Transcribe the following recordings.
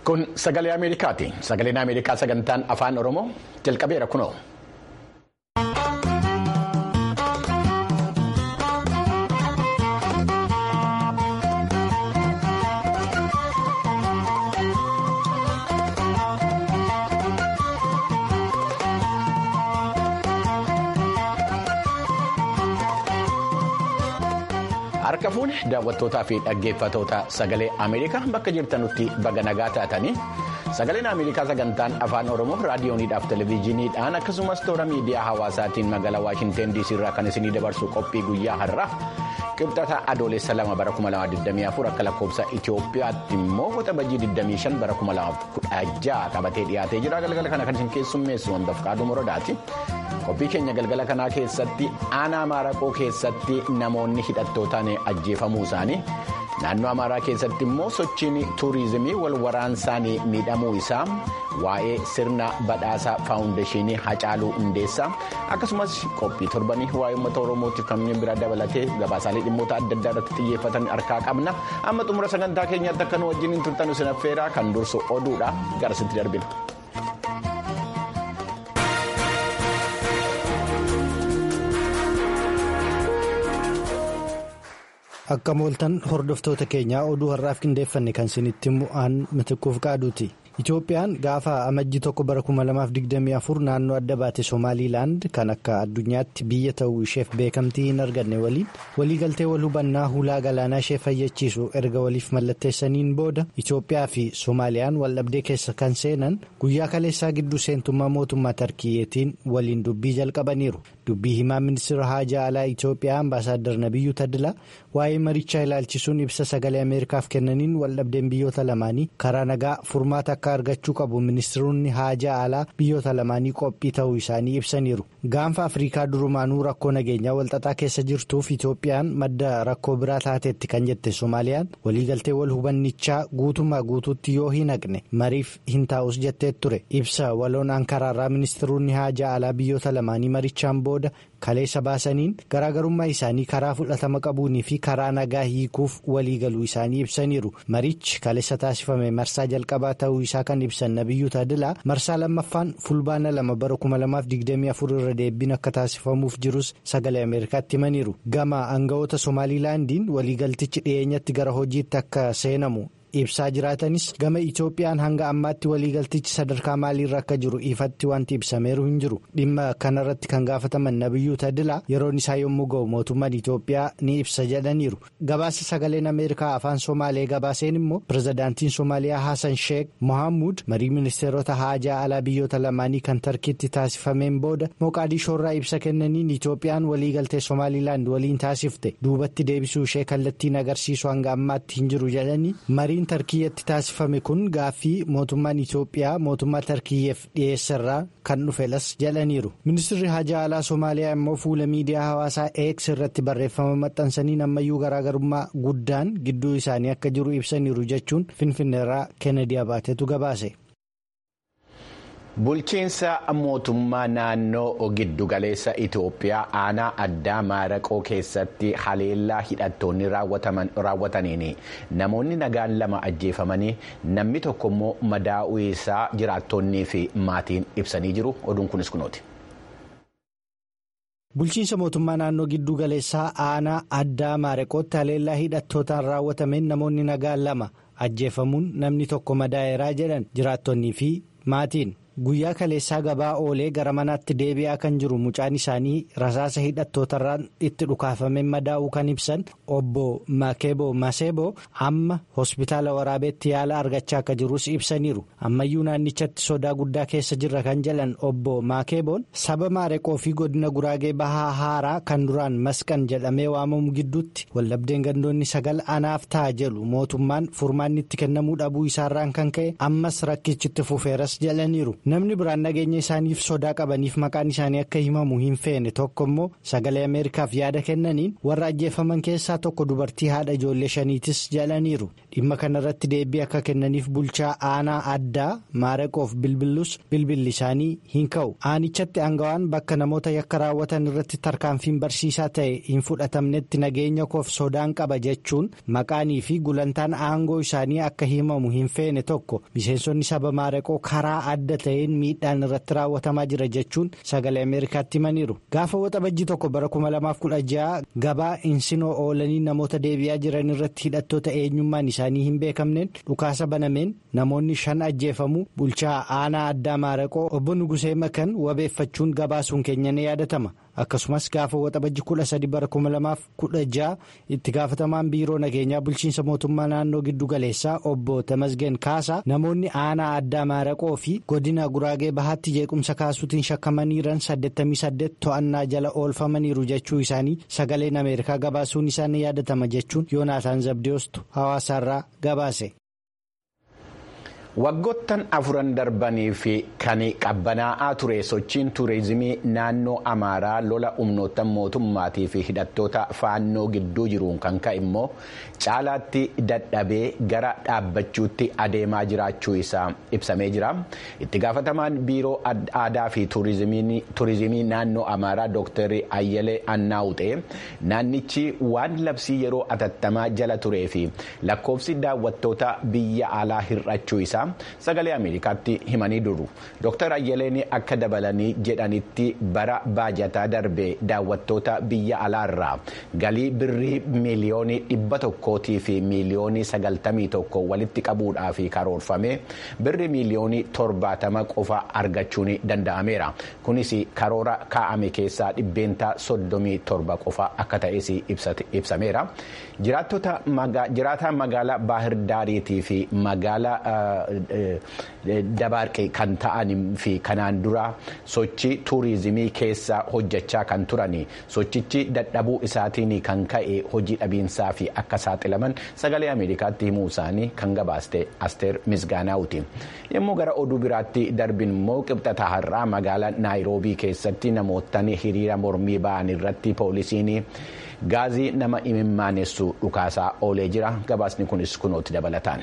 Kun sagalee Ameerikaati. Sagaleen Ameerikaa sagantaan afaan Oromoo jalqabeera kunoo. Harka fuune daawwattootaa fi dhaggeeffatoota sagalee Ameerikaa bakka jirtanutti baga nagaa taatanii sagaleen Ameerikaa sagantaan afaan Oromoo raadiyooniidhaaf televezyiiniidhaan akkasumas toora miidiyaa hawaasaatiin magaalaa Waashinteen DC irraa kan isinii dabarsu qophii guyyaa har'aa qibxata adoolessa lama bara 2024 akka lakkoofsa Itoophiyaatti immoo waxabajjii 25 bara 2016 qabatee dhiyaatee jira galgala kana kan isin keessummeessu wantoota qaaduu muradaati. qophii keenya galgala kanaa keessatti aanaa maaraqoo keessatti namoonni hidhattootaan ajjeefamuu isaanii naannoo amaaraa keessatti immoo sochiin tuurizimii wal waraansaan miidhamuu isaa waa'ee sirna badhaasaa faawundeeshinii hacaaluu hundeessaa akkasumas qophii torbanii waa'ee uummata oromootiif kanneen biraa dabalatee gabaasaalee dhimmoota adda addaa irratti xiyyeeffatan harkaa qabna amma xumura sagantaa keenyaatti akka nu wajjin turtan isin affeeraa kan dursu oduudha garasitti darbina. Akka mooltan hordoftoota keenyaa oduu har'aaf qindeeffanne kan isinitti mu'aan mitiquuf qaaduuti. Itoophiyaan gaafa amajjii tokko bara 2024 naannoo adda baate Somaaliilaand kan akka addunyaatti biyya ta'uu isheef beekamtii hin arganne waliin waliigaltee wal hubannaa hulaa galaanaa ishee fayyachiisu erga waliif mallatteessaniin booda Itoophiyaa fi Somaaliyaan waldhabdee keessa kan seenan guyyaa kaleessaa gidduu seentummaa mootummaa Tarkiyyeetiin waliin dubbii jalqabaniiru. Dubbii himaa ministeera haajaa alaa Itoophiyaa ambaasaaddar Nabiyyuu Tadilaa waa'ee marichaa ilaalchisuun ibsa sagalee Ameerikaaf kennaniin waldhabdeen biyyoota lamaanii karaa nagaa furmaata akka argachuu qabu ministeeronni haajaa alaa biyyoota lamaanii qophii ta'uu isaanii ibsaniiru. Gaanfa Afrikaa durumaanuu rakkoo nageenyaa walxaxaa keessa jirtuuf Itoophiyaan madda rakkoo biraa taateetti kan jette Somaaliyaan waliigaltee wal hubannichaa guutummaa guutuutti yoo hin haqne mariif hin taa'us jettee ture. Ibsa waloon Ankaraarraa ministeeronni haajaa alaa biyyoota lamaanii marichaan booda kaleessa baasaniin garaagarummaa isaanii karaa fudhatama qabuunii fi karaa nagaa hiikuuf waliigaluu isaanii ibsaniiru. Marichi kaleessa taasifame marsaa jalqabaa ta'uu isaa kan ibsan Nabiyyuu Taadilaa marsaa lammaffaan fulbaana lama bara 2024 irra deebiin akka taasifamuuf jirus sagalee Ameerikaatti himaniiru. Gama aangawoota Somaaliilaandiin waliigaltichi dhiyeenyatti gara hojiitti akka seenamu. ibsaa jiraatanis gama Itoophiyaan hanga ammaatti waliigaltichi sadarkaa maaliirra akka jiru ifatti wanti ibsameeru hin jiru dhimma kanarratti kan gaafataman nabiyyuu tadilaa yeroon isaa yommuu ga'u mootummaan Itoophiyaa ni ibsa jedhaniiru gabaasa sagaleen Ameerikaa afaan Somaalee gabaaseen immoo pirezidaantiin Somaaliyaa Hassan Sheek Mohaamud marii ministeerota haajaa alaa biyyoota lamaanii kan tarkiitti taasifameen booda Moqaadishoorraa ibsa kennaniin Itoophiyaan waliigaltee Somaaliilaand waliin taasifte duubatti deebisuu ishee kallattiin agarsiisu hanga ammaatti hin jiru jedhanii mariin tarkiyyeetti taasifame kun gaaffii mootummaan Itoophiyaa mootummaa tarkiyyeef dhiyeessarraa kan dhufelas jedhaniiru ministirri haajaa alaa Somaaliyaa immoo fuula miidiyaa hawaasaa X irratti barreeffama maxxansaniin ammayyuu garaagarummaa guddaan gidduu isaanii akka jiru ibsaniiru jechuun finfinneerraa kennedy abaatetu gabaase. Bulchiinsa mootummaa naannoo giddugaleessa Itoophiyaa aanaa addaa maaraqoo keessatti haleellaa hidhattoonni raawwataniin namoonni nagaan lama ajjeefamanii namni tokko immoo madaa'uu isaa jiraattonnii fi maatiin ibsanii jiru. Oduun kunis kunooti. Bulchiinsa mootummaa naannoo giddu galeessaa aanaa addaa maaraqootti haleellaa hidhattootaan raawwatameen namoonni nagaan lama ajjeefamuun namni tokko madaa'eeraa jedhan jiraattonnii fi maatiin. Guyyaa kaleessaa gabaa oolee gara manaatti deebi'aa kan jiru mucaan isaanii rasaasa hidhattootarraan itti dhukaafameen madaa'uu kan ibsan obbo Makeebo Maseebo amma hospitaala waraabeetti yaala argachaa akka jirus ibsaniiru. Ammayyuu naannichatti sodaa guddaa keessa jirra kan jedhan obbo Makeeboon saba maareqoo fi godina guraagee bahaa haaraa kan duraan masqan jedhamee waamamu gidduutti waldhabdeen gandoonni sagal anaaf ta'a jedhu mootummaan furmaanni itti kennamuu dhabuu isaarraan kan ka'e ammas rakkichitti fufeeras jedhaniiru. namni biraan nageenya isaaniif sodaa qabaniif maqaan isaanii akka himamu hin feene tokko immoo sagalee ameerikaaf yaada kennaniin warra ajjeefaman keessaa tokko dubartii haadha ijoollee shaniitis jedhaniiru dhimma kanarratti deebii akka kennaniif bulchaa aanaa addaa maareqoof bilbilus bilbilli isaanii hin ka'u aanichatti aangawaan bakka namoota yakka raawwatan irratti tarkaanfiin barsiisaa ta'e hin fudhatamnetti nageenya koof sodaan qaba jechuun maqaanii fi gulantaan aangoo isaanii akka himamu hin feene tokko miseensonni saba maareqoo karaa adda ta'een miidhaan irratti raawwatamaa jira jechuun sagalee ameerikaatti himaniiru gaafa waxabajjii tokko bara 2016 gabaa insinoo oolanii namoota deebi'aa jiran irratti hidhattoota eenyummaan isaanii hin beekamneen dhukaasa banameen namoonni shan ajjeefamuu bulchaa aanaa addaa maareqoo obbo Nugusee Makan wabeeffachuun gabaasuun keenya ni yaadatama. akkasumas gaafa waxabajji kudha sadi bara kuma lamaaf kudha ja'a itti gaafatamaan biiroo nageenyaa bulchiinsa mootummaa naannoo giddu galeessaa obbo Tamasgeen Kaasaa namoonni aanaa addaa maaraqoo fi godina guraagee bahaatti jeequmsa kaasuutiin shakkamaniiran 88 to'annaa jala oolfamaniiru jechuu isaanii sagaleen ameerikaa gabaasuun isaanii yaadatama jechuun yoonaataan zabdiyoostu hawaasaarraa gabaase. waggoottan afuran darbanii fi kan qabbanaa'aa ture sochiin tuurizimii naannoo amaaraa lola humnoottan mootummaatii fi hidhattoota faannoo gidduu jiruun kan ka'e immoo caalaatti dadhabee gara dhaabbachuutti adeemaa jiraachuu isaa ibsamee jira itti gaafatamaan biiroo aadaa fi tuurizimii naannoo amaaraa dooktar ayyalee annaawuxee naannichi waan labsii yeroo atattamaa jala turee fi lakkoofsi daawwattoota biyya alaa hir'achuu isaa. sagalee ameerikaatti himanii duru dooktar ayyaleen akka dabalanii jedhanitti bara baajataa darbe daawwattoota biyya alaarraa galii birrii miiliyoonii dhibba tokkootii fi miiliyoonii sagaltamii tokko walitti qabuudhaaf karoorfame birrii miiliyoonii torbaatama qofa argachuun danda'ameera kunis karoora kaa'ame keessaa dhibbeentaa soddomii torba qofa akka ta'es ibsameera jiraataa magaalaa baahir daariitii fi magaalaa. dabaarqee kan ta'anii fi kanaan dura sochii tuurizimii keessa hojjechaa kan turan sochichi dadhabuu isaatiin kan ka'e hojii dhabiinsaa fi akka saaxilaman sagalee ameerikaatti himuu isaanii kan gabaaste asteer misgaanaawuti yommuu gara oduu biraatti darbin immoo qibxata har'aa magaalaa naayiroobii keessatti namoottan hiriira mormii ba'an irratti poolisiin gaazii nama imimmaanessu dhukaasaa oolee jira gabaasni kunis kunooti dabalataan.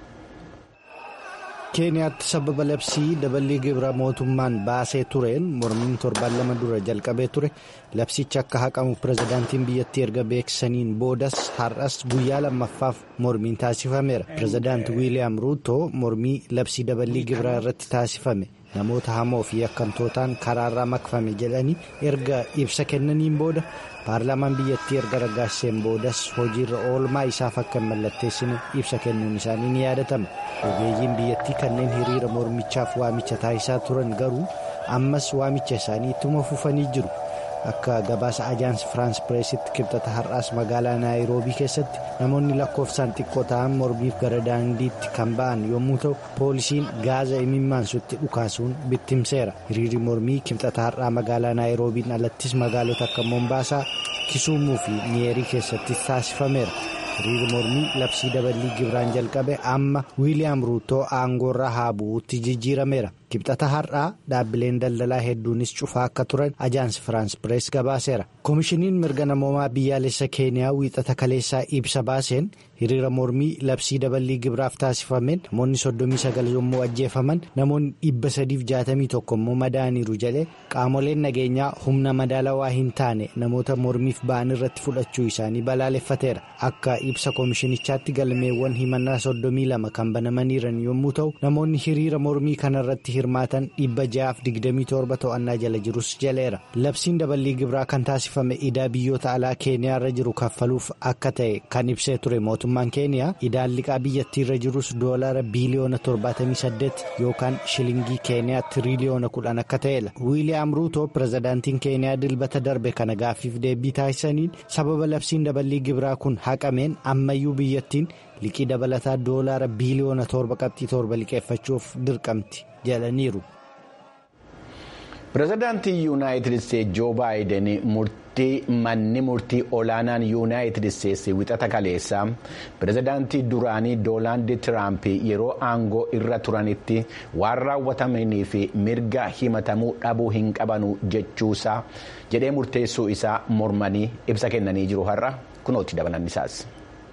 keeniyaatti sababa labsii daballii gibira mootummaan baasee tureen mormiin torbaan lama dura jalqabee ture labsicha akka haqamu pirezidaantiin biyyattii erga beeksisaniin boodas har'as guyyaa lammaffaaf mormiin taasifameera pirezidaanti wiiliyaam ruutoo mormii labsii daballii gibiraa irratti taasifame namoota hamoo fi yakkamtootaan karaarraa makfame jedhanii erga ibsa kennaniin booda paarlaamaan biyyattii erga raggaasiseen boodas hojiirra oolmaa isaaf akka hin mallatteessine ibsa kennuun isaanii ni yaadatama ogeeyyiin biyyattii kanneen hiriira mormichaaf waamicha taasisaa turan garuu ammas waamicha isaanii ittuma fufanii jiru akka gabaasa ajaansi firaans pireesitti kibxata har'aas magaalaa naayiroobii keessatti namoonni lakkoofsaan xiqqoo ta'an mormiif gara daandiitti kan ba'an yommuu ta'u poolisiin gaaza imimmaansutti dhukaasuun bittimseera hiriirri mormii kibxata har'aa magaalaa naayiroobiin alattis magaalota akka moombaasaa kisuumuu fi niyeerii keessattis taasifameera. hiriirri mormii labsii daballii gibiraan jalqabe amma wiiliyaam ruutoo aangoorraa haa bu'uutti jijjiirameera kibxata har'aa dhaabbileen daldalaa hedduunis cufaa akka turan ajaansi firaans pirees gabaaseera koomishiniin mirga namoomaa biyyaalessa keeniyaa wiixata kaleessaa ibsa baaseen hiriira mormii labsii daballii gibiraaf taasifameen namoonni soddomii sagal yommuu ajjeefaman namoonni dhibba sadiif jaatamii tokko immoo madaaniiru jedhee qaamoleen nageenyaa humna madaalawaa hin taane namoota mormiif ba'an irratti fudhachuu isaanii balaaleffateera akka ibsa koomishinichaatti galmeewwan himannaa soddomii lama kan banamaniiran yommuu ta'u namoonni hiriira mormii kanarratti hirmaatan dhibba ja'aaf digdamii torba to'annaa jala jirus jaleera labsiin daballii gibiraa kan taasifame idaa biyyoota alaa keeniyaarra jiru kaffaluuf akka ta'e kan ibsee ture mootummaan keeniyaa idaan liqaa biyyattiirra jirus doolara biiliyoona 78 yookaan shilingii keeniyaa tiriliyoona 10 akka ta'edha wiiliyaam ruutoo pirezidaantiin keeniyaa dilbata darbe kana gaaffiif deebii taasisaniin sababa labsiin daballii gibiraa kun haqameen ammayyuu biyyattiin liqii dabalataa doolaara biiliyoona torba qabxii torba liqeeffachuuf dirqamti jedhaniiru. pirezidaantii yuunaayitid isteetsi joo baayiden murtii manni murtii olaanaan yuunaayitid isteetsi wixata kaleessaa pirezidaantii duraanii doonaald tiraamp yeroo aangoo irra turanitti waan raawwatamanii fi mirga himatamuu dhabuu hin qabanu jechuusaa jedhee murteessuu isaa mormanii ibsa kennanii jiru har'a kunooti dabalan isaas.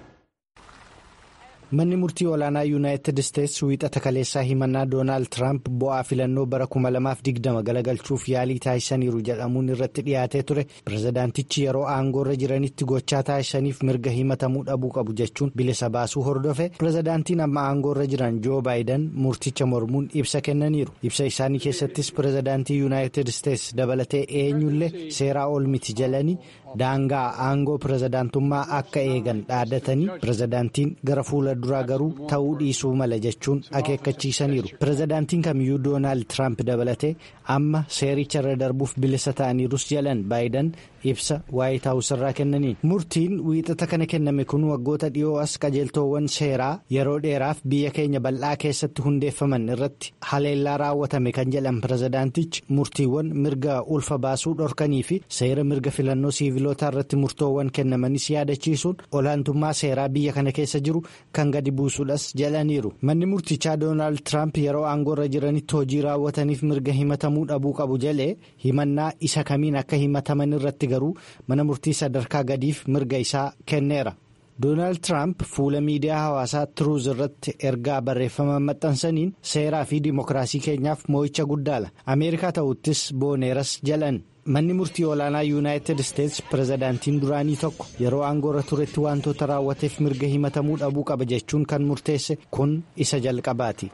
manni murtii olaanaa yuunaayitid isteetsi wiixata kaleessaa himannaa doonaald tiraamp bu'aa filannoo bara 2020 galagalchuuf yaalii taasisaniiru jedhamuun irratti dhiyaatee ture pirezidaantichi yeroo aangoorra jiranitti gochaa taasisaniif mirga himatamuu dhabuu qabu jechuun bilisa baasuu hordofe pirezidaantiin amma aangoorra jiran joo baayiden murticha mormuun ibsa kennaniiru ibsa isaanii keessattis pirezidaantii yuunaayitid isteetsi dabalatee eenyullee seeraa ol miti jalanii daangaa aangoo pirezidaantummaa akka eegan dhaadatanii pirezidaantiin gara fuula duraa garuu ta'uu dhiisuu mala jechuun akeekkachiisaniiru pirezidaantiin kamiyyuu doonaald tiraamp dabalatee amma seericha irra darbuuf bilisa ta'aniirus jalan baayiden ibsa waayit haawus irraa kennaniin murtiin wiixata kana kenname kun waggoota dhiyoo as qajeeltoowwan seeraa yeroo dheeraaf biyya keenya bal'aa keessatti hundeeffaman irratti haleellaa raawwatame kan jedhan pirezidaantichi murtiiwwan mirga ulfa baasuu dhorkanii fi seera mirga filannoo siivilootaa irratti murtoowwan kennamanis yaadachiisuun olaantummaa seeraa biyya kana keessa jiru kan gadi buusuudhas jedhaniiru manni murtichaa doonaald tiraamp yeroo aangoorra jiranitti hojii raawwataniif mirga himatamuu dhabuu qabu jalee himannaa isa kamiin akka himataman irratti garuu mana murtii sadarkaa gadiif mirga isaa kenneera. doonaald tiraamp fuula miidiyaa hawaasaa tiruuz irratti ergaa barreeffama maxxansaniin seeraa fi dimookiraasii keenyaaf moo'icha guddaadha ameerikaa ta'uttis booneeras jalan manni murtii olaanaa yuunaayitid isteetsi pirezidaantiin duraanii tokko yeroo aangoorra turetti wantoota raawwateef mirga himatamuu dhabuu qaba jechuun kan murteesse kun isa jalqabaati.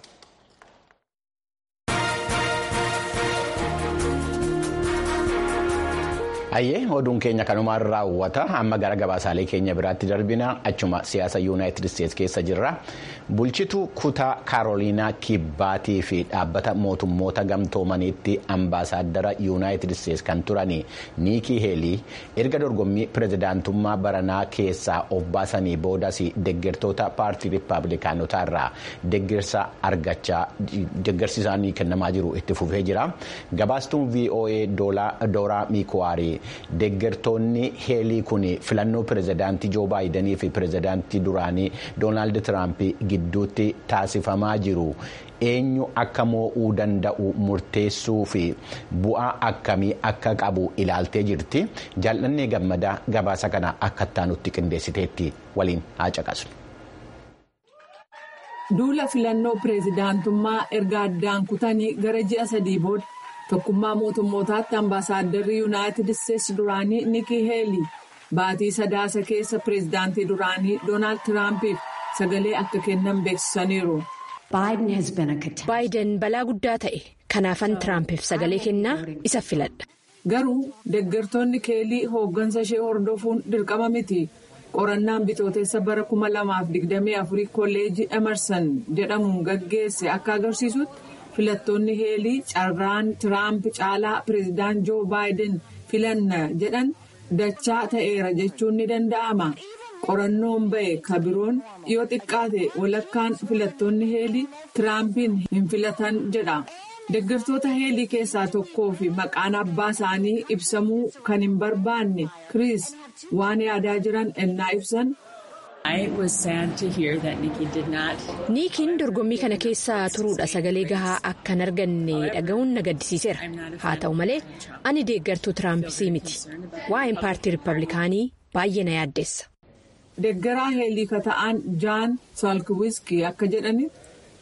Hayyee oduun keenya kanumaan raawwata amma gara gabaasaalee keenya biraatti darbina achuma siyaasa yuunaayitid isteetsi keessa jirra bulchituu kutaa kaaroliinaa kibbaatii fi dhaabbata mootummoota gamtoomaniitti ambaasaaddara yuunaayitid isteetsi kan turanii niikii heelii erga dorgommii pirezidaantummaa baranaa keessaa of baasanii boodas deggertoota paartii riippaabilikaanotaa irraa deggersa argachaa deggersi isaanii kennamaa jiru itti fufee jira gabaastuun voa dooraa miikuwaarii. deggertoonni heelii kun filannoo pirezidaantii joo baayidanii fi pirezidaantii duraanii doonaald tiraamp gidduutti taasifamaa jiru eenyu akka moo'uu danda'u murteessuu fi bu'aa akkamii akka qabu ilaaltee jirti jaallannee gammadaa gabaasa kana akka ittaanutti qindeessiteetti waliin haa caqasnu. duula filannoo pirezidaantummaa erga addaan kutanii gara ji'a sadii booda. tokkummaa mootummootaatti ambaasaaddarri yuunaayitid isteetsi duraanii nikii heelii baatii sadaasa keessa pireezidaantii duraanii doonaald tiraampiif sagalee akka kennan beeksisaniiru. baayiden balaa guddaa ta'e kanaafan tiraampiif sagalee kennaa isa filadha. garuu deggertoonni keelii hooggansa ishee hordofuun dirqama miti qorannaan bitootessa bara 2024 kolleejii emerson jedhamuun gaggeesse akka agarsiisutti. filattoonni heelii carraan tiraamp caalaa pireezidaant joo baayiden filanna jedhan dachaa ta'eera jechuun ni danda'ama qorannoon ba'e kabiroon yoo xiqqaate walakkaan filattoonni heelii tiraampiin hin filatan jedha deggertoota heelii keessaa tokkoo fi maqaan abbaa isaanii ibsamuu kan hin barbaanne kiriis waan yaadaa jiran ennaa ibsan. niikiin dorgommii kana keessa turuudha sagalee gahaa akka hin arganne dhaga'uun na gaddisiiseera haa ta'u malee ani deeggartuu tiraampii miti waa'een paartii riippablikaanii baay'ee na yaaddeessa. deeggaraa heelii ka ta'an jaan saalkiwiskii akka jedhanitti.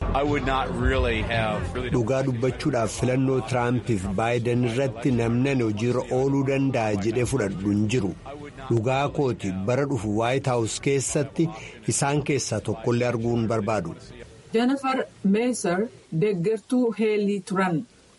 dhugaa dubbachuudhaaf filannoo tiraampiif baayiden irratti namni hojiirra ooluu danda'a jedhee fudhadhu hin jiru. dhugaa kooti bara dhufu waayit haawus keessatti isaan keessaa tokkollee arguu hin barbaadu. jennifer meeser deeggartuu heelii turan.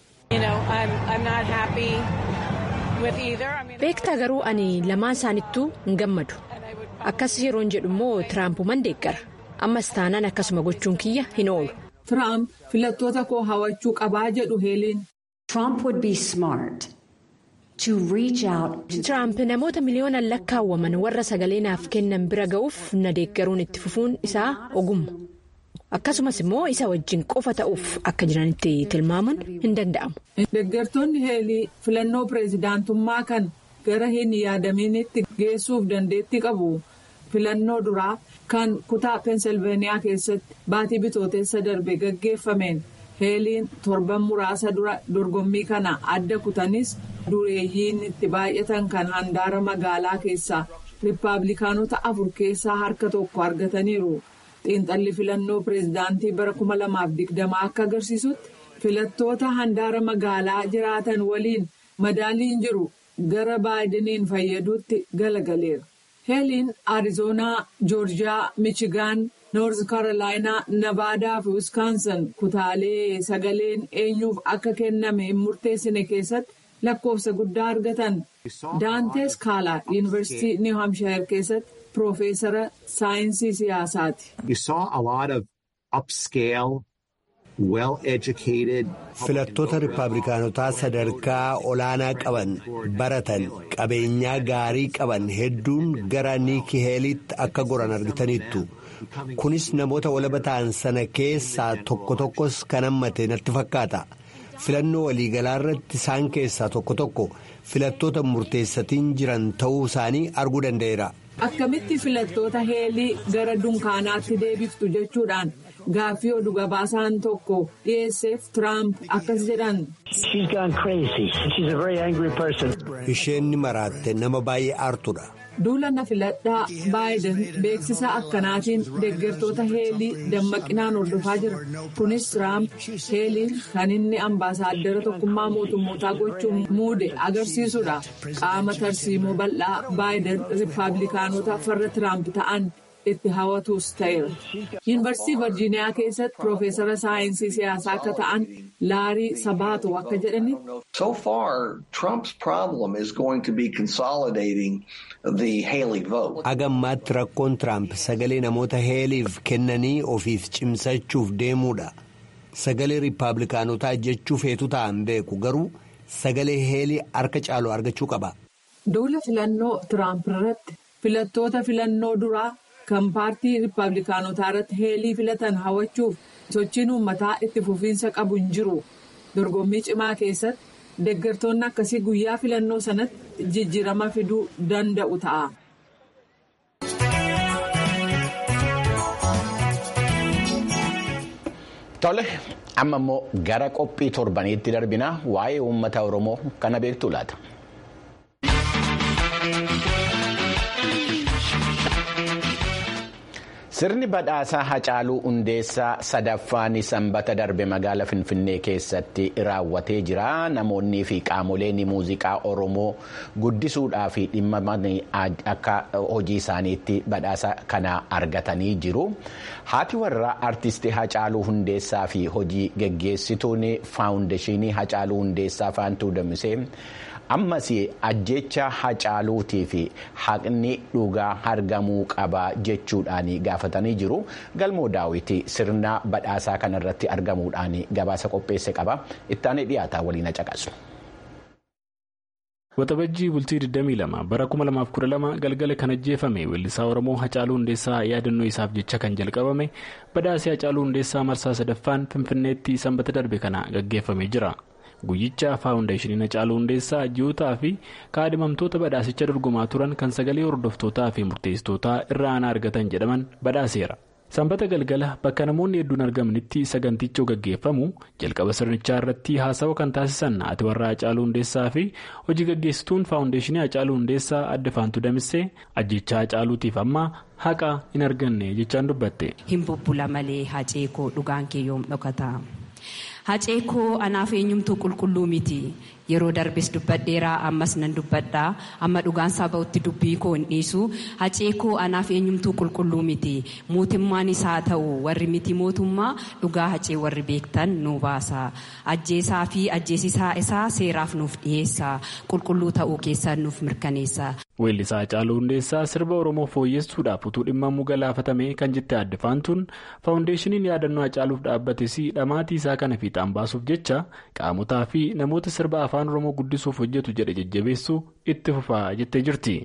beektaa garuu ani lamaan isaanittuu hin gammadu akkas yeroon jedhu immoo tiraampuman deeggara ammas taanaan akkasuma gochuun kiyya hin oolu. tiraamp filattoota koo hawachuu qabaa jedhu heeliin. Tiraamp namoota miliyoonaan lakkaawwaman warra sagalee naaf kennan bira ga'uuf na deeggaruun itti fufuun isaa ogummaa akkasumas immoo isa wajjin qofa ta'uuf akka jiranitti tilmaamuun hin danda'amu. Deeggartoonni heelii filannoo pireezidaantummaa kan gara hin yaadaminitti geessuuf dandeettii qabu filannoo duraa kan kutaa peensilveeniyaa keessatti baatii bitooteessa darbe gaggeeffameen heeliin torban muraasa dura dorgommii kana adda kutanis dureeyyiin itti baay'atan kan handaara magaalaa keessaa riippaabilikaanota afur keessaa harka tokko argataniiru. xiinxalli filannoo pireezidaantii bara 2020 akka agarsiisutti filattoota handaara magaalaa jiraatan waliin madaaliin jiru gara baayidaniin fayyaduutti galagaleera. heeliin arizoonaa joorjiyaa michigaan noorz kaarolaayinaa navaadaa fi wiskaansan kutaalee sagaleen eenyuuf akka kenname hin murteessine keessatti lakkoofsa guddaa argatan daantees kaalaa yuunivarsiitii niw hamshayir keessatti. Piroofeesara saayinsii siyaasaati. Filattoota Rippaabilikaanotaa sadarkaa olaanaa qaban baratan qabeenyaa gaarii qaban hedduun gara niikii heeliitti akka goran argitaniittu. Kunis namoota walaba ta'an sana keessaa tokko tokkos kan hammate natti fakkaata. Filannoo waliigalaa irratti isaan keessaa tokko tokko filattoota murteessatiin jiran ta'uu isaanii arguu danda'eera. Akkamitti filattoota heelii gara dunkaanaatti deebiftu jechuudhaan gaaffii oduu gabaasaan tokko dhiyeesseef Tiraamp akkas jedhan. Isheen ni maraatte nama baay'ee aartudha. Duula na filadhaa baayiden beeksisa akkanaatiin deeggartoota heelii dammaqinaan hordofaa jira. Kunis Tiraamp heeliin kan inni ambaasaaddara tokkummaa mootummootaa gochuun muude agarsiisudha. Qaama tarsiimoo bal'aa baayiden riippaabilikaanota farra Tiraamp ta'an itti hawwatus ta'eera. Yuunivarsiitii Virjiiniyaa keessatti Piroofeesara saayinsii siyaasaa akka ta'an Laarii Sabaato akka jedhanitti. So far, Trump's problem is going to be consolidating the Haley vote. Agammaatti rakkoon Tiraamp sagalee namoota heeliif kennanii ofiif cimsachuuf deemuudha. Sagalee Riippaabilikaanotaa jechuu feetu ta'an beeku garuu sagalee heelii harka caalu argachuu qaba. Duula filannoo Tiraamp irratti filattoota filannoo duraa kan paartii Riippaabilikaanotaa irratti heelii filatan hawwachuuf sochiin uummataa itti fufiinsa qabu hin jiru. Dorgommii cimaa keessatti deeggartoonni akkasii guyyaa filannoo sanatti jijjiirama fiduu danda'u ta'a. Tole amma immoo gara qophii torbaniitti darbinaa waa'ee uummata Oromoo kana beektu laata. Sirni badhaasaa Hacaaluu Hundeessaa sadaffaan sanbata darbe magaala Finfinnee keessatti raawwatee jira. Namoonni fi qaamoleen muuziqaa Oromoo guddisuudhaa fi dhimma akka hojii isaaniitti badhaasa kana argatanii jiru. Haati warraa artistii Hacaaluu Hundeessaa fi hojii geggeessituun faawundeeshinii Hacaaluu Hundeessaa Faantuu Damisee. ammas ajjecha hacaaluutii fi haqni dhugaa argamuu qaba jechuudhaan gaafatanii jiru galmoo daawwitii sirna badhaasaa kanarratti argamuudhaan gabaasa qopheesse qaba ittaanee dhiyaataa waliin caqasu. Waxabajjii bultii 22 bara 2012 galgala kan ajjeefame weellisaa Oromoo Hacaaluu Hundeessaa yaadannoo isaaf jecha kan jalqabame badhaasii Hacaaluu Hundeessaa marsaa sadaffaan Finfinneetti sanbata darbe kana gaggeeffamee jira. Guyyicha faawundeeshiniin Hacaaluu Hundeessaa ji'ootaa fi kaadhimamtoota badhaasicha dorgomaa turan kan sagalee hordoftootaa fi murteessitootaa irra aanaa argatan jedhaman badhaaseera. Sanbata galgala bakka namoonni hedduun argamanitti sagantichi gaggeeffamu jalqaba sirnichaa irratti haasawa kan taasisan haati warraa Hacaaluu Hundeessaa fi hojii gaggeessituun faawundeeshinii Hacaaluu Hundeessaa adda faantuu damissee ajjechaa Hacaaluutiif amma haqa hin arganne jechaan dubbatte. Hin bubbula malee hacee koo dhugaan kee yoom dhokata. Hacee koo anaaf eenyumtuu qulqulluu miti. Yeroo darbes dubbadheeraa ammas nan dubbadhaa amma dhugaan saba'utti dubbii koo hin dhiisu hacee koo anaaf eenyumtuu qulqulluu miti mootummaan isaa ta'u warri miti mootummaa dhugaa hacee warri beektan nu baasa ajjeesaa fi ajjeesisaa isaa seeraaf nuuf dhiyeessa qulqulluu ta'uu keessaan nuuf mirkaneessa. Weellisaa Hacaaluu Hundeessaa sirba Oromoo fooyyessuudhaaf utuu dhimma galaafatame kan jette adda faantuun faawundeeshiniin yaadannoo Hacaaluuf dhaabbates dhamaatii isaa kana fiixaan baasuuf jecha qaamotaa fi namoota sirba afaan Oromoo guddisuuf hojjetu jedhe jajjabeessuu itti fufaa jettee jirti.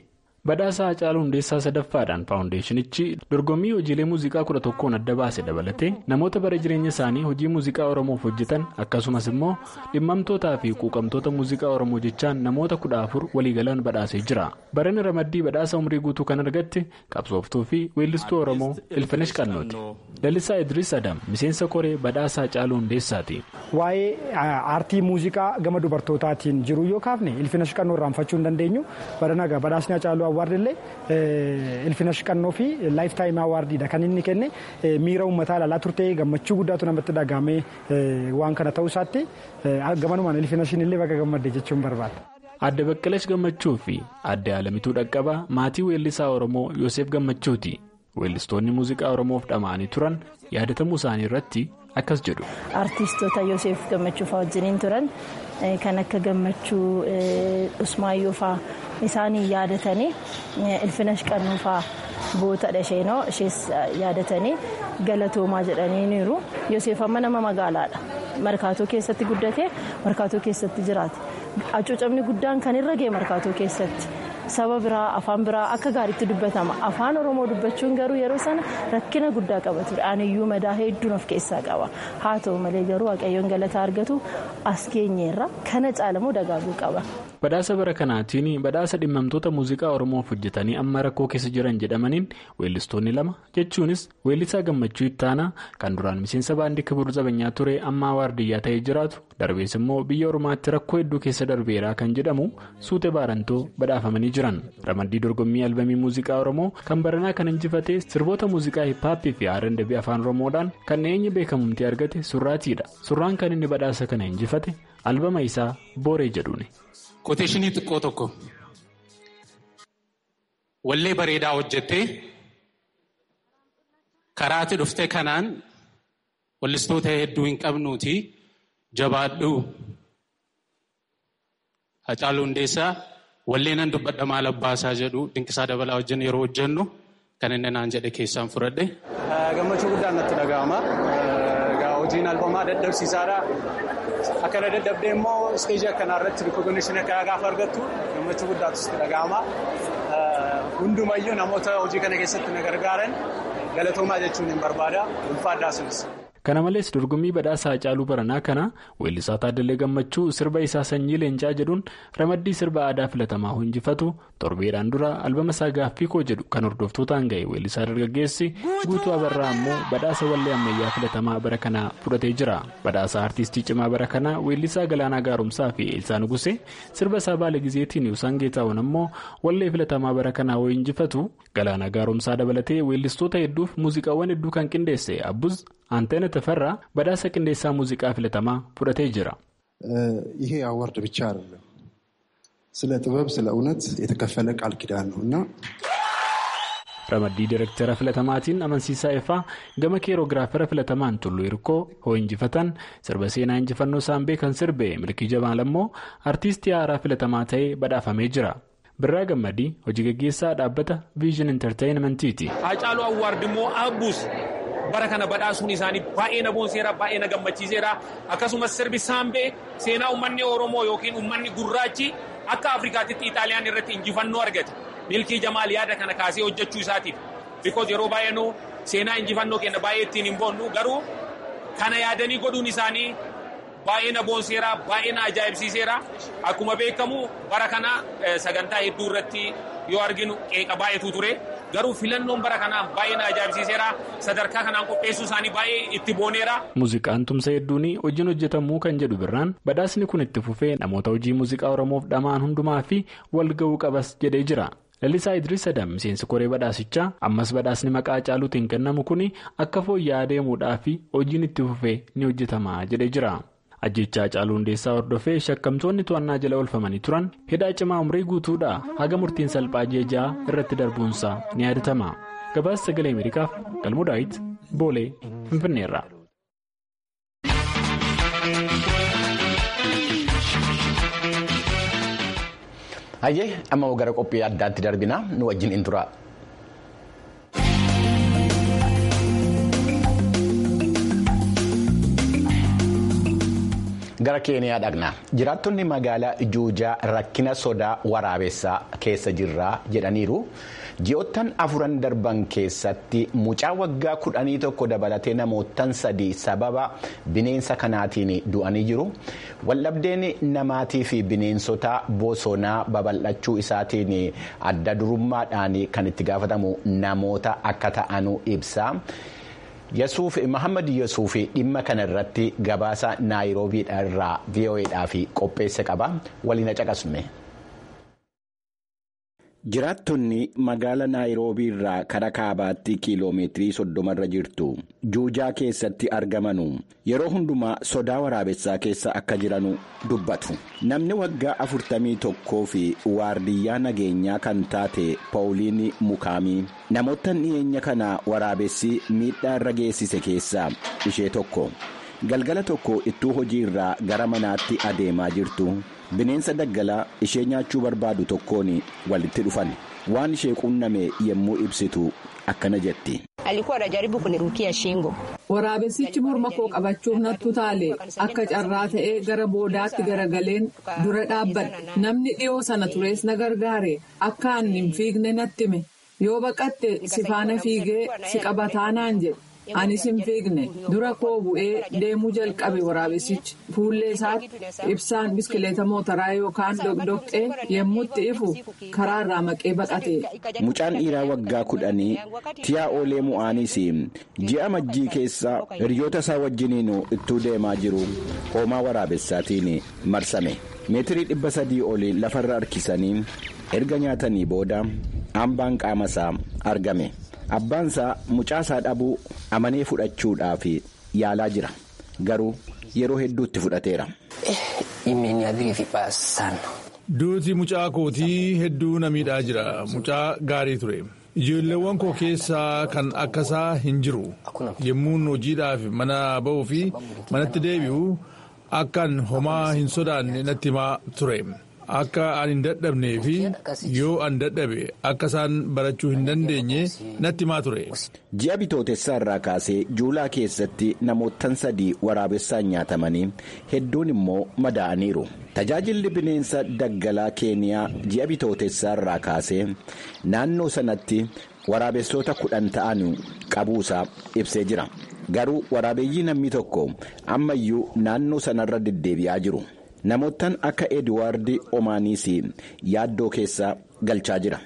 badhaasa Hacaaluu Hundeessaa sadaffaadhaan faawundeeshinichi dorgommii hojiilee muuziqaa kudha tokkoon adda baase dabalatee namoota bara jireenya isaanii hojii muuziqaa Oromoof hojjetan akkasumas immoo dhimmamtootaa fi quuqamtoota muuziqaa Oromoo jechaan namoota kudha afur waliigalaan badhaasee jira. Barana ramaddii badhaasa umrii guutuu kan argatte qabsooftuu fi weellistuu Oromoo Ilfinesh Qannooti. Lalisaa Idris Adam miseensa koree badhaasa Hacaaluu Hundeessaati. Waa'ee aartii muuziqaa gama dubartootaatiin jiru yoo kaafne Ilfinesh Qannoo irraanfachuu hin dandeenyu. Barana badhaasni Hacaaluu Awwaardillee Ilfinesh Qannoo fi laayif taayimii Awwaardiidha kan inni kenne miira uummataa ilaalaa turte gammachuu guddaatu namatti dhagahame waan kana ta'uu isaatti gamanumaan Ilfineshin illee baga gammadde jechuun barbaada. Adde Baqqalash Gammachuu fi adde Alamituu Dhaqqabaa maatii weellisaa Oromoo Yoseef Gammachuuti. Weellistoonni muuziqaa Oromoof dhama'anii turan yaadatamuu isaanii irratti akkas jedhu. Artistoota Yoseef Gammachuu fa'aa wajjiniin turan kan akka Gammachuu Usmaayyoo fa'aa isaanii yaadatanii Ilfinesh Qannoo fa'aa bootadha isheenoo ishees yaadatanii galatoomaa jedhaniiru. Yoseef amma nama magaalaadha. Markaatoo keessatti guddate markaatoo keessatti jiraate. Hacuucamni guddaan kan irra ga'e markaatoo keessatti. saba biraa afaan biraa akka gaariitti dubbatama afaan oromoo dubbachuun garuu yeroo sana rakkina guddaa qaba ture aniyyuu madaa hedduun of keessaa qaba haa ta'u malee garuu waaqayyoon galataa argatu as keenyeerra kana caalamoo dagaaguu qaba. badhaasa bara kanaatiin badhaasa dhimmamtoota muuziqaa oromoof hojjetanii amma rakkoo keessa jiran jedhamaniin weellistoonni lama jechuunis weellisaa gammachuu ittaanaa kan duraan miseensa baandii kibur zabanyaa ture amma waardiyyaa ta'ee jiraatu darbees immoo biyya ormaatti rakkoo hedduu keessa darbeeraa kan jedhamu suute baarantoo badhaafamanii jiran ramaddii dorgommii albamii muuziqaa oromoo kan baranaa kan injifatee sirboota muuziqaa hiphaappii fi arandabii afaan oromoodhaan kan eenyu beekamumti argate surraatiidha surraan kan inni badhaasa kana injifate albama isaa booree jedhuuni. Qoteeshinii xiqqoo tokko wallee bareedaa hojjettee karaatti dhufte kanaan wallistoota hedduu hin qabnuuti jabaadhu Hacaaluu Hundeessaa wallee nan dubbadha maal abbaasaa jedhu dinqisaa dabalaa wajjin yeroo hojjennu kan inni naan jedhe keessaan fudhadhe. Gammachuu guddaan natti dhaga'ama. Hojiin albamaa dadhabsiisaadha. Akkana dadhabdee immoo isteejii akkanaa irratti rikoognishinii akkanaa gaafa argattu gammachuu guddaatu sitti dhaga'ama. Hundumayyuu namoota hojii kana keessatti na gargaaran galatoomaa jechuun hin barbaada. Ulfaadhaa sunis. Kana malees dorgommii badhaasa Hacaaluu Baranaa kana weellisaa Taaddalee Gammachuu sirba isaa sanyii leencaa jedhuun ramaddii sirba aadaa filatamaa injifatu torbeedhaan dura albama isaa gaaffii koo jedhu kan hordoftootaan ga'e weellisaa dargaggeessi guutuu abarraa immoo badhaasa wallee ammayyaa filatamaa bara kanaa fudhatee jira. Badhaasa artiistii cimaa bara kanaa weellisaa Galaanaa Gaaromsaa fi Eelsaa Nugusee sirba isaa baala gizeetiin Yusaan Geetaawwan immoo wallee filatamaa bara kanaa yoo injifatu Galaanaa Gaaromsaa dabalatee weellistoota hedduuf muuziqaawwan hedduu kan qindeesse Abbuz አንተነ ተፈራ በዳሰ ቅንዴሳ ሙዚቃ ፍለተማ ፉደቴ ጅራ ይሄ አዋርድ ብቻ አይደለም፣ ስለ ጥበብ ስለ እውነት የተከፈለ ቃል ኪዳን ነው እና ረመዲ ዲሬክተረ ፍለተማቲን አመንሲሳ ኤፋ ገመ ኬሮግራፈረ ፍለተማን ቱሉ ይርኮ ሆ እንጅፈተን ስርበ ሴና እንጅፈኖ ሳምቤ ከን ስርቤ ምልኪ ጀማ ለሞ አርቲስት ያራ ፍለተማ ተኤ በዳፈሜ ጅራ birraa gammadii hojii gaggeessaa dhaabbata viizhin intarteeyinmentiiti. Hacaaluu Awwaard immoo Abbuus bara kana badhaasuun isaanii baay'ee na boonseera baay'ee na gammachiiseera akkasumas sirbi saambee seenaa uummanni Oromoo yookiin uummanni gurraachi akka Afrikaatitti Ixaaliyaan irratti injifannoo argate milkii jamaal yaada kana kaasee hojjechuu isaatiif bikoos yeroo baay'ee nu seenaa injifannoo keenya baay'ee ittiin hin boonnu garuu kana yaadanii godhuun isaanii. baay'ee na boonseera baay'ee na ajaa'ibsiiseera akkuma beekamu bara kana sagantaa hedduu irratti yoo arginu qeeqa baay'eetu ture garuu filannoon bara kanaa baay'ee na ajaa'ibsiiseera sadarkaa kanaan qopheessuu isaanii baay'ee itti booneera. Muuziqaan tumsa hedduun hojiin hojjetamuu kan jedhu birraan badhaasni kun itti fufee namoota hojii muuziqaa oromoof dhamaan hundumaa fi wal ga'uu qabas jedhee jira. Lalisaa Idris Adam miseensi koree badhaasichaa ammas badhaasni maqaa Hacaaluutiin kennamu kun akka fooyya'aa deemuudhaa fi hojiin itti fufee ni hojjetama jedhee jira. ajjechaa Hacaaluu Hundeessaa hordofee shakkamtoonni to'annaa jala oolfamanii turan hidhaa cimaa umrii guutuudhaa haga murtiin salphaa jeejaa irratti darbuunsaa ni yaadatama gabaasa sagalee ameerikaaf galmoo daawit boolee finfinneerra. hayyee amma gara qophii addaatti darbina nu wajjin in tura. Gara Keeniyaa dhaqna. Jiraattonni magaalaa Juujaa rakkina sodaa waraabessaa keessa jirraa jedhaniiru. Ji'oottan afuran darban keessatti mucaa waggaa kudhanii tokko dabalatee namootan sadii sababa bineensa kanaatiin du'anii jiru. Waldhabdeen namaatii fi bineensota bosonaa babal'achuu isaatiin adda durummaadhaan kan itti gaafatamu namoota akka ta'anu ibsa. Yesuuf Muhammad Yesuuf dhimma kana irratti gabaasa naayiroobii irraa VOAdhaaf qopheesse qaba. Waliin caqasne. Jiraattonni magaala naayiroobii irraa karaa kaabaatti kiiloomeetirii soddoma irra jirtu juujaa keessatti argamanu yeroo hundumaa sodaa waraabessaa keessa akka jiranu dubbatu. Namni waggaa afurtamii tokkoo fi waardiyyaa nageenyaa kan taate Paawuliin Mukaamii namoota dhiyeenya kana waraabessi miidhaa irra geessise keessaa ishee tokko. Galgala tokko ittuu hojii irraa gara manaatti adeemaa jirtu. Bineensa daggalaa ishee nyaachuu barbaadu tokkoon walitti dhufan waan ishee qunname yommuu ibsitu akkana jetti. Waraabessichi morma koo qabachuuf nattu taale akka carraa ta'ee gara boodaatti garagaleen dura dhaabbadhe namni dhiyoo sana tures na gargaare akka ani hin fiigne natti hime yoo baqatte si faana fiigee si qabataa naan jedhe. Anis hin fiigne dura koo bu'ee deemuu jalqabe waraabessichi fuullee isaatti ibsaan biskileeta mootaraa yookaan dhoqdhoqqee yemmuutti ifu karaa irraa maqee baqate. Mucaan dhiiraa waggaa kudhanii tiyaa oolee mu'aanis ji'a majjii keessa hiriyoota isaa wajjiniin ittuu deemaa jiru hoomaa waraabessaatiin marsame meetirii dhibba sadii olii lafarra harkisanii erga nyaatanii booda hambaan qaama isaa argame. Abbaansaa mucaasaa dhabuu amanee fudhachuudhaaf yaalaa jira garuu yeroo hedduutti fudhateera. Duuti mucaa kootii hedduu na miidhaa jira mucaa gaarii ture ijoolleewwan koo keessaa kan akkasaa hin jiru yemmuun hojiidhaaf mana ba'uu fi manatti deebi'u akkan homaa hin sodaanne natti himaa ture. Akka an hin dadhabnee fi yoo an dadhabe akka isaan barachuu hin dandeenye natti himaa ture. Ji'a bitootessaa irraa kaasee juulaa keessatti namootan sadii waraabessaan nyaatamanii hedduun immoo madaa'aniiru. Tajaajilli bineensa daggalaa keeniyaa ji'a bitootessaa irraa kaasee naannoo sanatti waraabessoota kudhan ta'an qabuusaa ibsee jira. Garuu waraabeeyyii namni tokko ammayyuu naannoo sanarra deddeebi'aa jiru. Namoottan akka Ediwaard Omaaniis yaaddoo keessa galchaa jira.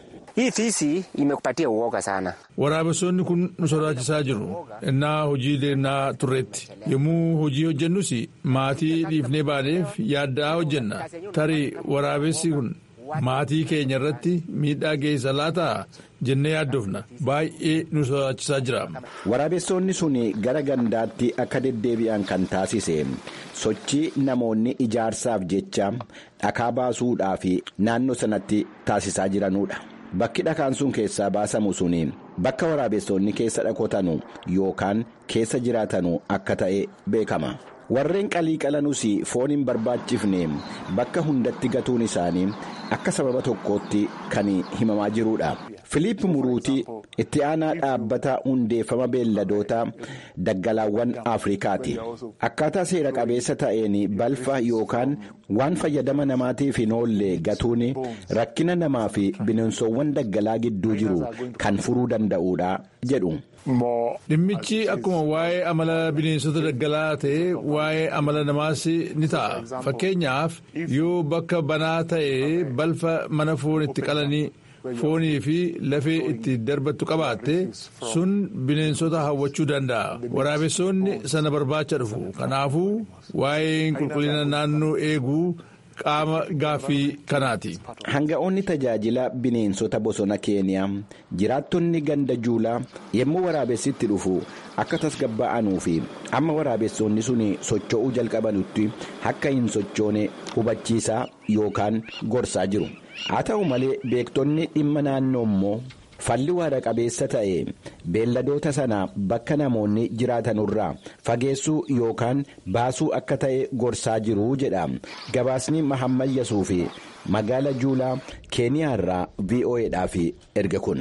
Waraabessoonni kun nu sodaachisaa jiru. Innaa hojii deemnaa turreetti. Yommuu hojii hojjennus maatii dhiifnee baaneef yaaddaa hojjenna. Tarii waraabessi kun maatii keenya irratti miidhaa geessa laataa jennee yaaddoofna. Baay'ee nu sodaachisaa jira. Waraabessoonni sun gara gandaatti akka deddeebi'an kan taasise sochii namoonni ijaarsaaf jecha dhakaa baasuudhaaf naannoo sanatti taasisaa jiranudha. Bakki dhakaan sun keessaa baasamu sun bakka waraabessoonni keessa dhokatanu yookaan keessa jiraatanu akka ta'e beekama. Warreen qalii qalanus foon hin barbaachifne bakka hundatti gatuun isaanii akka sababa tokkootti kan himamaa jirudha. Filiip Muruutii itti aanaa dhaabbata hundeeffama beelladoota daggalaawwan Afrikaati. Akkaataa seera qabeessa ta'een balfa yookaan waan fayyadama namaatiif hin oolle gatuun rakkina namaa fi bineensowwan daggalaa gidduu jiru kan furuu danda'udha jedhu. Dhimmichi akkuma waa'ee amala bineensota daggalaa ta'e waa'ee amala namaas ni ta'a. Fakkeenyaaf yoo bakka banaa ta'e balfa mana foon itti qalanii foonii fi lafee itti darbattu qabaatte sun bineensota hawwachuu danda'a. Waraabessoonni sana barbaacha dhufu. Kanaafuu waa'een qulqullina naannoo eeguu. qaama gaaffii kanaati. Hanga'oonni tajaajila bineensota bosona keeniyaa jiraattonni ganda juulaa yommuu waraabessitti dhufu akka tasgabba'anuu fi amma waraabessoonni sun socho'uu jalqabanutti akka hin sochoone hubachiisaa yookaan gorsaa jiru. Haa ta'u malee beektonni dhimma naannoo immoo falli waara qabeessa ta'e beelladoota sana bakka namoonni jiraatanurraa fageessuu yookaan baasuu akka ta'e gorsaa jiru jedha gabaasni mahammad yasuu fi magaala juulaa keeniyaa irraa vo'edhaaf erga kun.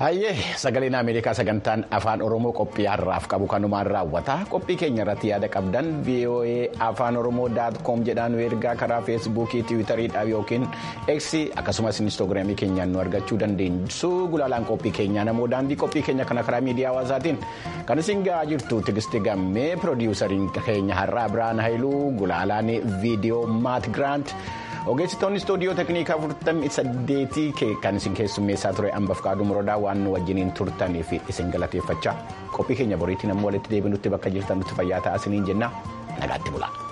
Hayyee sagaleen Ameerikaa sagantaan afaan Oromoo qophii har'aaf qabu kanumaan raawwata. Qophii keenya irratti yaada qabdan VOA afaan Oromoo daatkoom jedhaan ergaa karaa feesbuukii, tiwiitariidhaaf yookiin eeksii akkasumas inistoogiraamii keenyaan nu argachuu dandeessu. Gulaalaan qophii keenyaa namoo daandii qophii keenya kana karaa miidiyaa hawaasaatiin kan isin ga'aa jirtu Tigisti Gammee piroodiwusariin keenya har'aa Biraan Haayiluu gulaalaan viidiyoo Maat Giraant. ogeessitoonni istuudiyoo teeknikaa 48 kan isin keessummeessaa ture hambaf kaaduu muroodaa waan nu wajjiniin turtaniif isin galateeffachaa qophii keenya boriitti namni walitti deebinutti bakka jirtan nutti fayyaa ta'aa isiniin jenna nagaatti bula.